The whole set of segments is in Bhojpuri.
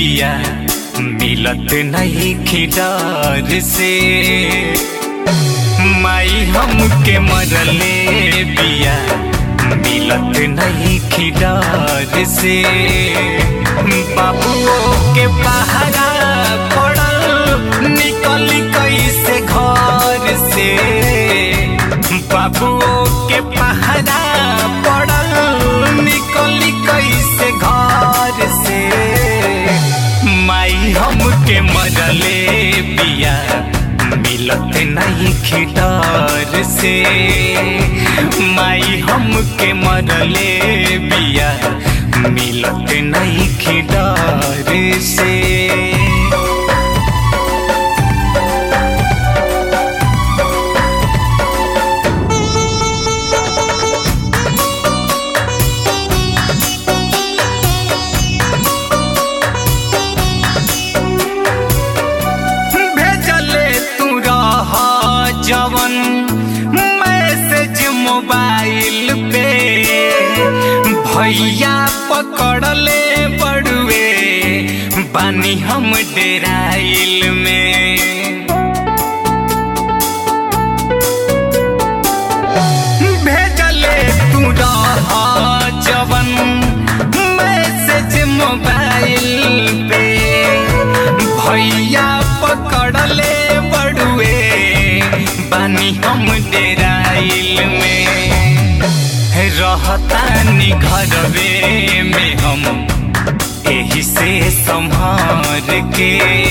बिया मिलत नहीं खिडार से माई हमके मरले बिया मिलत नहीं खिडार से बाबुओ के पहरा पड़ल निकली कैसे घर से बाबुओ के पहरा पड़ल निकली कैसे घर से माई हमके मरले बिया मिलत नहीं खिटार से माई हमके मरले बिया मिलत नहीं खिटार से भेजले तू रह जवन मैसेज मोबाइल पे भैया पकड़ले बड़ुए बानी हम डेराइल में भेजले तू रह जवन मैसेज मोबाइल पे भैया पकड़ले बड़ुए बानी हम डेराइल में रहतानी घरवे में हम एही से संभार के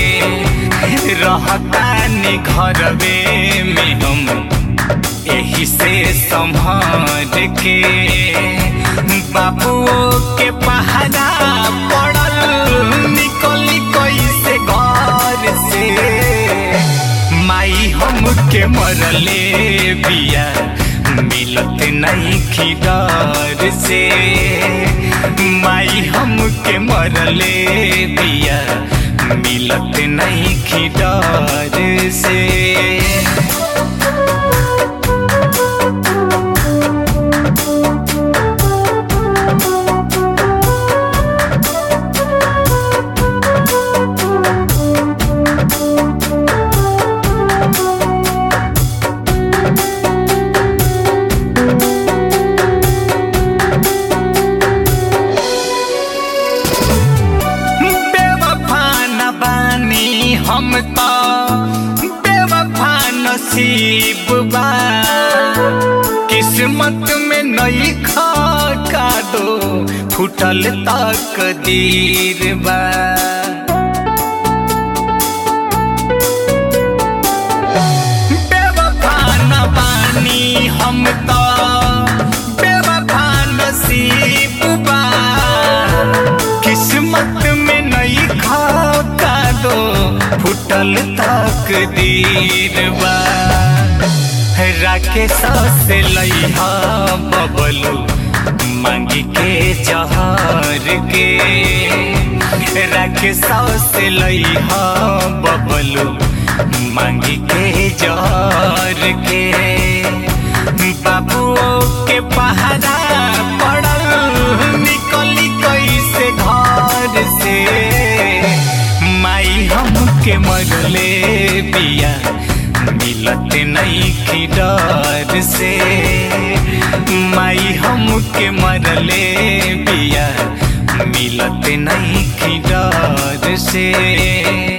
रहतानी घरवे में हम एही से संभार के बाबुओ के पहरा पड़ल निकली कैसे घर से माई हमके मरले बिया मिलत नहीं खिदार से माई हमके मरले बिया मिलत नहीं खिदार से बेवफा न बानी हम तो बेवफा नसीब बा किस्मत में नई खा का दो फुटल तक दीर बा बेवफा न बानी हम तो बेवफा नसीब बा किस्मत में नई खाता दो फुटल तक दीर बा राकेश से लइहा बबलू मांगी के जहर के राकेश से लइहा बबलू मांगी के जहर के बाबुओ के पहरा पड़ल निकली कैसे घर से माई हमके मरले बिया मिलत नहीं खिडर से माई हमके मरले बिया मिलत नहीं खिडर से